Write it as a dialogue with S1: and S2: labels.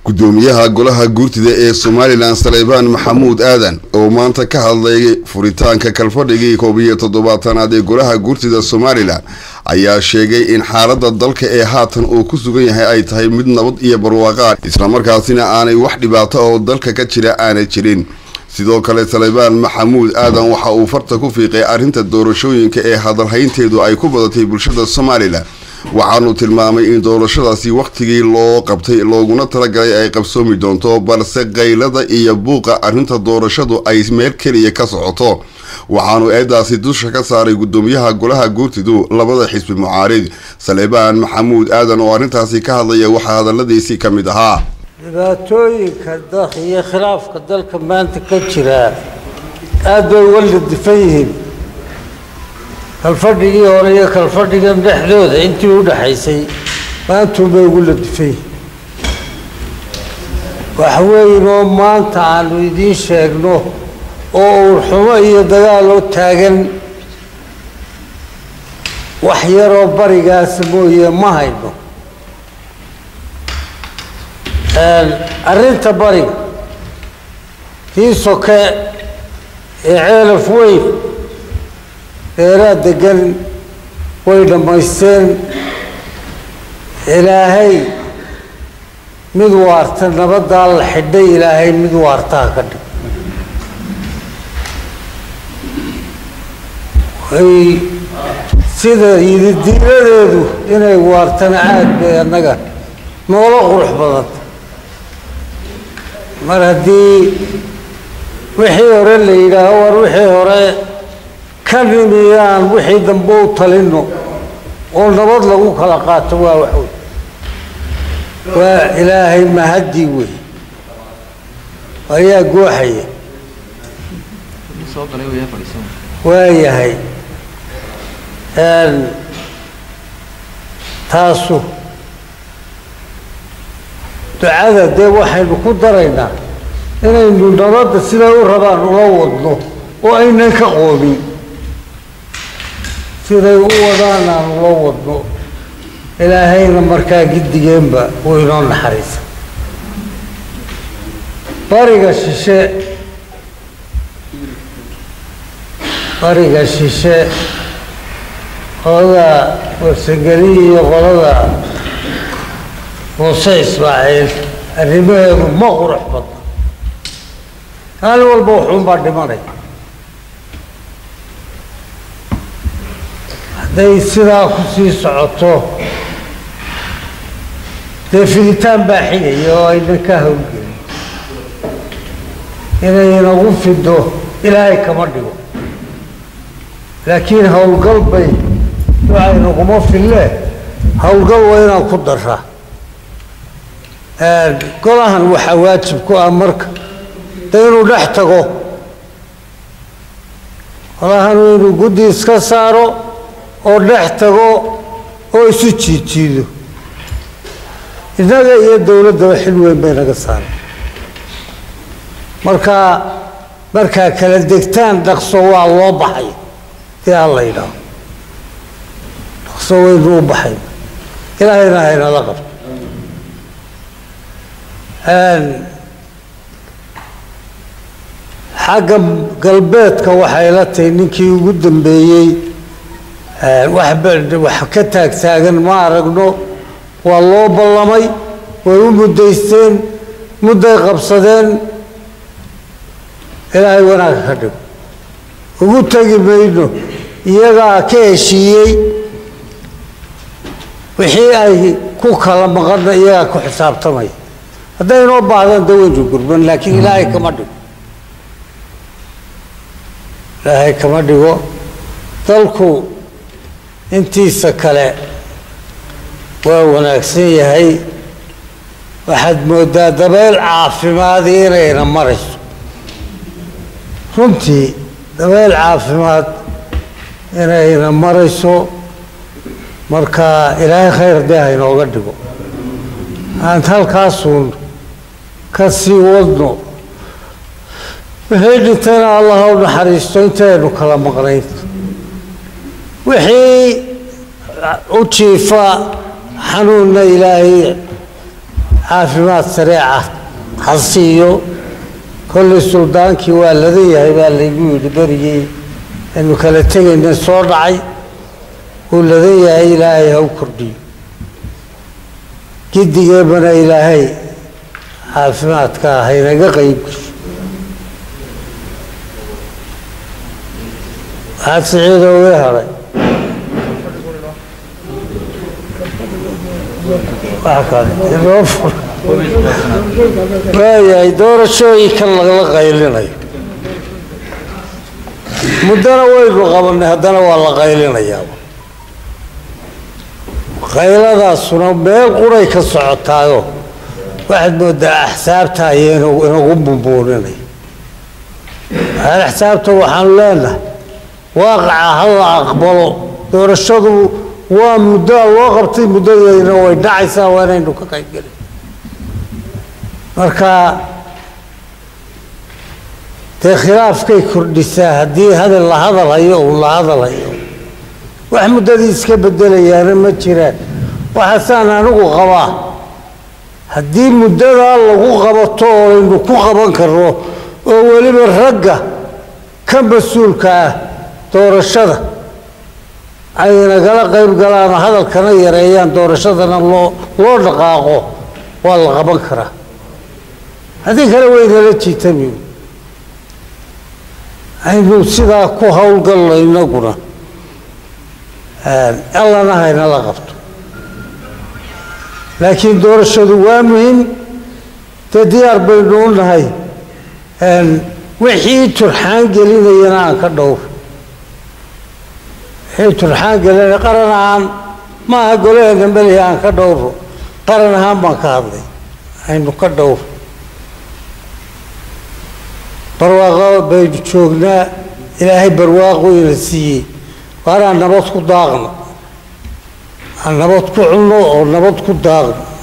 S1: gudoomiyaha golaha guurtida ee somalilan saleybaan maxamuud aadan oo maanta ka hadlay furitaanka kalfadhigii koob iyo toddobaatanaad ee golaha guurtida somalilan ayaa sheegay in xaalada dalka ee haatan uu ku sugan yahay ay tahay mid nabad iyo barwaaqaan islamarkaasina aanay wax dhibaato oo dalka ka jira aanay jirin sidoo kale saleybaan maxamuud aadan waxa uu farta ku fiiqay arrinta doorashooyinka ee hadalhaynteedu ay ku badatay bulshada somalilan waxaanu tilmaamay in doorashadaasi wakhtigii loo qabtay looguna talagalay ay qabsoomi doonto balse qaylada iyo buuqa arrinta doorashadu ay meel keliya ka socoto waxaanu eedaasi dusha ka saaray gudoomiyaha golaha guurtidu labada xisbi mucaarid saleybaan maxamuud aadan oo arrintaasi ka hadlaya waxaa hadaladiisii ka mid ahaa
S2: dhibaatooyinka iyo khilaafka dalka maanta ka jira aada bay uga ladifan yihiin kalfadhigii hore iyo kalfadhigan dhexdooda intii u dhaxaysay maantuun bay ugu ladifan yihiin wax weyn oo maanta aanu idiin sheegno oo uurxumo iyo dagaal oo taagan wax yaroo barigaasa mooye ma hayno arrinta bariga kii soke ee ceelaf weyn reeraa degan way dhammaysteen ilaahay mid waarta nabaddaa la xidhay ilaahay mid waartaa ka dhig way sida yididiiladeedu inay waartana aada bay annaga noola qurux badanta mar haddii wixii hore la yidhaaho war wixii hore ka nimiyaan wixii dambe u talino oo nabad lagu kala qaato waa waxwey waa ilaahay mahadii wey ayaa gooxaya waa yahay taasu ducada dee waxaynu ku daraynaa inaynu nabadda siday u rabaan ula wadno oo aynan ka qoobin siday u wadaan aan ula wadno ilaahayna markaa giddigeenba uu inoo naxariisa bariga shishe bariga shishe qolada warsangeli iyo qolada muuse ismaaciil arrimaheedu ma qurux badna maalin walba wuxuunbaa dhimanay hadday sidaa ku sii socoto dee fiditaan baa xigaya oo aynan ka hawlgelin inay inagu fido ilaahay kama dhigo laakiin howlgal bay ducaynaguma fille howlgal waa inaan ku daraa golahan waxaa waajib ku ah marka de inuu dhex tago golahan inuu guddi iska saaro oo dhex tago oo isu jiijiido innaga iyo dowladdaba xil weyn bay naga saaray markaa markaa kala degtaan dhaqso waa loo baxay dii alla yidhaaho dhaqso waynu u baxay ilaahayna haynala qabto xagga galbeedka waxay la tahay ninkii ugu dambeeyey wax ka taagtaagan ma aragno waa loo ballamay way u muddaysteen mudday qabsadeen ilaahay wanaagga ka dhigo ugu tegi mayno iyagaa ka heshiiyey wixii ay ku kala maqanna iyagaa ku xisaabtamaya hadday inoo baahdaan da waynu gurban laakiin ilaahay kama dhigo ilaahay kama dhigo dalku intiisa kale waa wanaagsan yahay waxaad moodaa dabeyl caafimaadi inayna marayso runtii dabeyl caafimaad inayna marayso marka ilaahay khayr dee haynooga dhigo aan halkaasuun ka sii wadno wixii dhintayna allah u naxariisto intaynu kala maqnayn wixii u jiifa xanuunna ilaahay caafimaad sareeca ha siiyo kollay suldaankii waa ladan yahay baa laygu yidhi berigii aynu kala tegayna soo dhacay wuu ladan yahay ilaahay ha u kordhiyo giddigeebana ilaahay caafimaadka haynaga qayb gasho maxaad siciida uga hadhay wax kale inoo fur waayahay doorashooyinkan lagala qaylinayo muddana waynu qabanay haddana waa la qaylinayaa qayladaasuna meel quray ka socotaayo waxaad moodaa axsaabta ayay inagu bumbuuninay hal axsaabta waxaanu leenahay waaqaca ha la aqbalo doorashadu waa muddoa loo qabtay muddadeedina way dhacaysaa waa inaynu ka qayb gelin marka dee khilaafkay kordhisaa haddii hadal la hadal hayo uu la hadal hayo wax muddadii iska bedelayaana ma jiraan waxaasaan anigu qabaa haddii muddadaa lagu qabato oo aynu ku qaban karno oo weliba ragga ka mas-uulka ah doorashada ay nagala qayb galaan oo hadalkana yareeyaan doorashadana loo loo dhaqaaqo waa la qaban karaa haddii kale waynala jiitami aynu sidaa ku howlgalno inaguna allana haynala qabto laakiin doorashadu waa muhiim dee diyaar baynu u nahay wixii turxaan gelinayana aan ka dhowr wixii turxaan gelinaya qaran ahaan maaha golaheena melihi aan ka dhowro qaran ahaan baan ka hadlay aynu ka dhowr barwaaqo baynu joognaa ilaahay barwaaqo ina siiyey waanaan nabad ku daaqno aan nabad ku cunno oo nabad ku daaqno